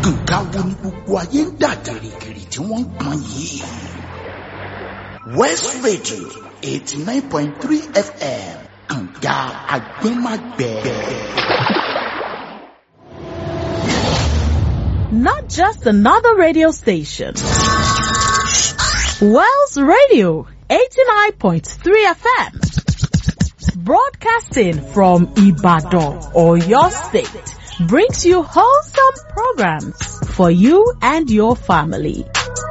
nǹkan wo ni gbogbo ayé ń dà gìrìgìrì tí wọ́n ń pọn yìí. west radio eighty nine point three fm kànga agbẹ́magbẹ́. Not just another radio station. Wells Radio 89.3 FM. Broadcasting from Ibadan or your state brings you wholesome programs for you and your family.